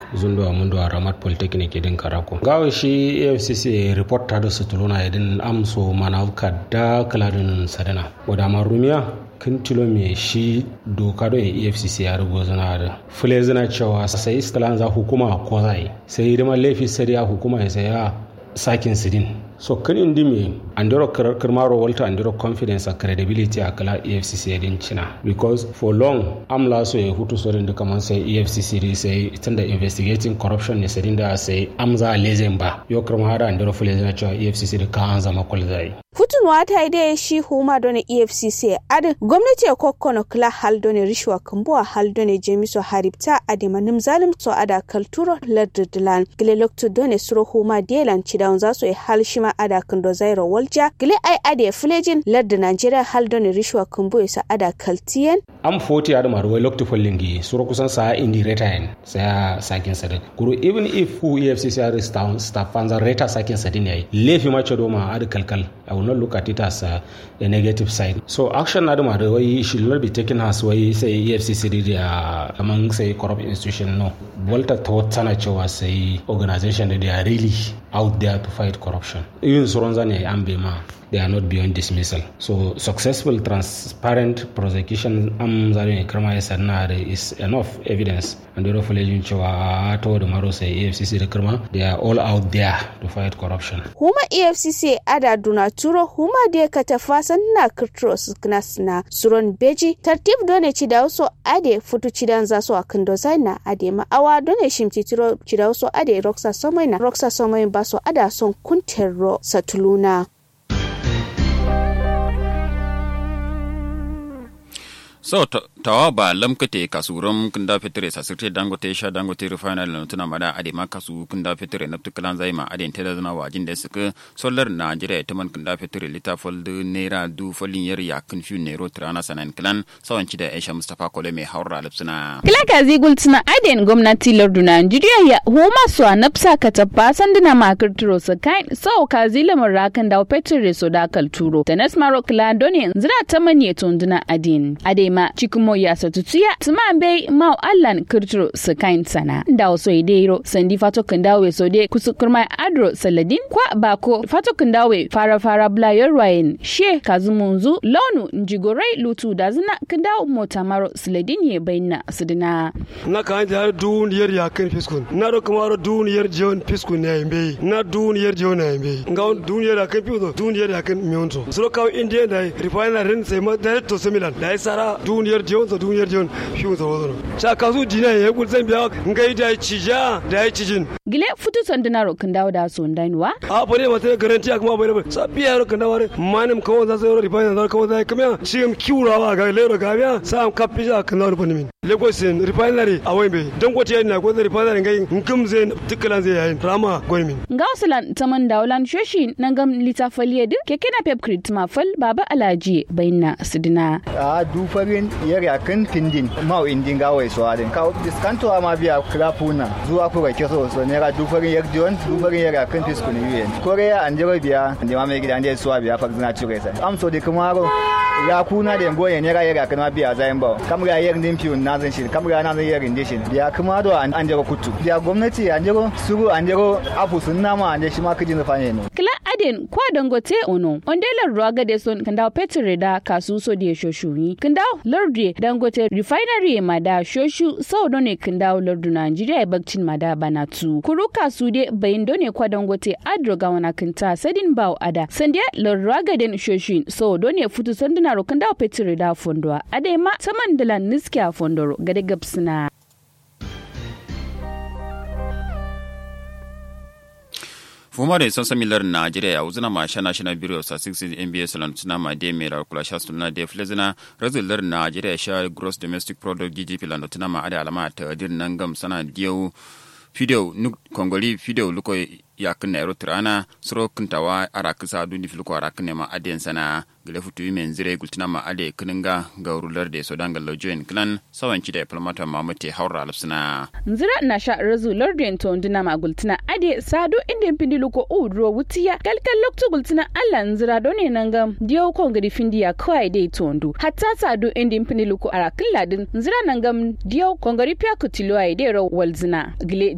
zundo mundo ramat polytechnic idin karako gawo shi afcc report ta da sutuluna idin amso mana da kaladin sadana wadama rumiya kan tilo me shi doka don efcc ya rubo zana da fule zana cewa sai iskalan za hukuma ko zai sai hidimar laifi sai ya hukuma ya saya sakin sidin so kan indi me andiro kirmaro walta andiro confidence and credibility a kala efcc din china because for long amla so ya hutu sorin da kaman sai efcc dai sai tunda investigating corruption ne sadin da sai amza lezen ba yo kirma hada andiro fule zana cewa efcc da kan zama kwal zai futunwa ta yi dai shi huma don efcc adin gwamnati ya kokkono kila hal don rishwa kambuwa hal don jemiso haribta adima nim zalim so ada kalturo laddidilan gile lokto don suro huma delan cidan za su yi hal shima ada kando zairo walja gile ai ade filejin ladda nigeria hal don rishwa kambu isa ada kaltiyen am foti ada maruwai lokto follingi suro kusan sa indi retain sa sakin sadik kuru even if who efcc are staff fanza reta sakin sadin yayi lefi ma cedo ma ada kalkal I will not look at it as a, a negative side. So action na da da wai should not be taken as wai sai EFCC da among say corrupt institution no. Walter thought sana cewa sai organization da they are really out there to fight corruption. Even sauran zane an bai ma they are not beyond dismissal. So successful transparent prosecution am zare karma ya sanna da is enough evidence and the reflection cewa to da maro sai EFCC da karma they are all out there to fight corruption. Huma EFCC ada duna turo huma da ka tafasan na kirtros na suron beji tartib done ci da wasu ade futu ci dan za su a kan dozai na ade ma'awa done shimti tiro ci da wasu ade roxa somai na roxa somai ba su ada son kunterro satuluna. so tawa ba lamkate kasuram kunda fitre sa sirte dangote sha dangote refinery na tuna mada ade ma kasu kunda fitre na tukalan zai ma ade tada zana wajin da suka solar Nigeria ta man kunda fitre lita fold naira du folin yar ya kun fi nero trana sanan klan sawanci da Aisha Mustafa Kole mai haura lipsuna kila ka zigul tuna aden gwamnati lardu Nigeria ya huma su a nafsa ka tabba sanduna makar turo su kai sau ka zila marakan da petre so da kalturo da nasmaro kila doni zira ta manye tunduna adin ade ma cikimo ya satutuya tuma bai mau allan kirtiro su kain sana da waso ideiro sandi fato kandawe so de kusukurma adro saladin kwa bako fato kandawe fara fara bla yorwayen she kazumunzu launu njigorai lutu da zina kandawo mota maro saladin ye bayna sudina na kan da duniyar ya kan fiskun na do kamaro duniyar jiyon fiskun ne yimbe na duniyar jiyon ne yimbe nga duniyar ya kan fiskun duniyar ya kan miyonto so kawo indiya da refinery sai ma da to similan da sara duniyar jiyon sa duniyar jiyon shi sa wazo cha kasu dina ya kul zan biya ngai da cija da ya cijin gile futu sanduna ro kan dawo da so ndainwa a bane ma ta garanti kuma bai bai sa biya ro kan dawo manim kawo za su refinery da kawo za kamya shi am kiurawa ga lero ga biya sa am kapija kan dawo bane min lagos refinery a wai bai dan gote yana ko refinery ngai ngum zai tikkalan zai yayin rama gwarmin ga wasalan taman dawlan shoshi nan gam litafaliye duk keke na pep crit mafal baba alaji bayna sidina a dufarin yara kan tindin mau indin ga wai so adin ka diskanto ma biya krapuna zuwa ku ga keso so ne ga dufarin yar dion dufarin yara kan fisku ne yen korea an jiro biya ande ma mai gidan da so biya fa zina cire sai am so de kumaro ya kuna da ngoye ne ga yara kan ma biya zayin ba kam ga yar din fiun na zan shi kam ga na zan yar din shi biya kuma do an jiro kutu biya gwamnati an jiro suru an jiro afu sun nama an je shi ma kijin fa ne kila aden kwa dangote ono ondelar ruwa ga de son kanda petre da kasu so de shoshuni kanda lardi dangote refinery ma da shoshu sau ne kanda lardu Najeriya bakcin ma da bana tu kuru kasu de bayin done kwa dangote adro ga wana kinta sadin baw ada sandiya larwa ga den shoshu sau ne futu sanduna ro kanda petre da fondwa ade ma saman dala niskiya fondoro gade gabsina fuma da sansa milar najeriya ya wuzina ma shana shana biro sa 6 nbs lan tuna ma de me ra kula sha sunna de flezina razular najeriya sha gross domestic product gdp lan tuna ma ada alama ta dir nan gam sana diyo fideo nuk kongoli fideo luko ya kinna ero tirana soro kintawa ara kisa dundi filko ara kinne ma aden sana gele futu men zire gultina ma ade kininga ga rular de sodan ga lojoin klan sawanci da diplomata mamute haura lafsina nzira na sha razu lordin to ndina ma gultina ade sadu inda pindi luko udro wutiya kalkal loktu gultina alla nzira done nanga dio ko ngadi findi ya kwai de tondu hatta sadu inda pindi luko ara killadin nzira nangam dio ko ngari pya kutilo ai de ro walzina gile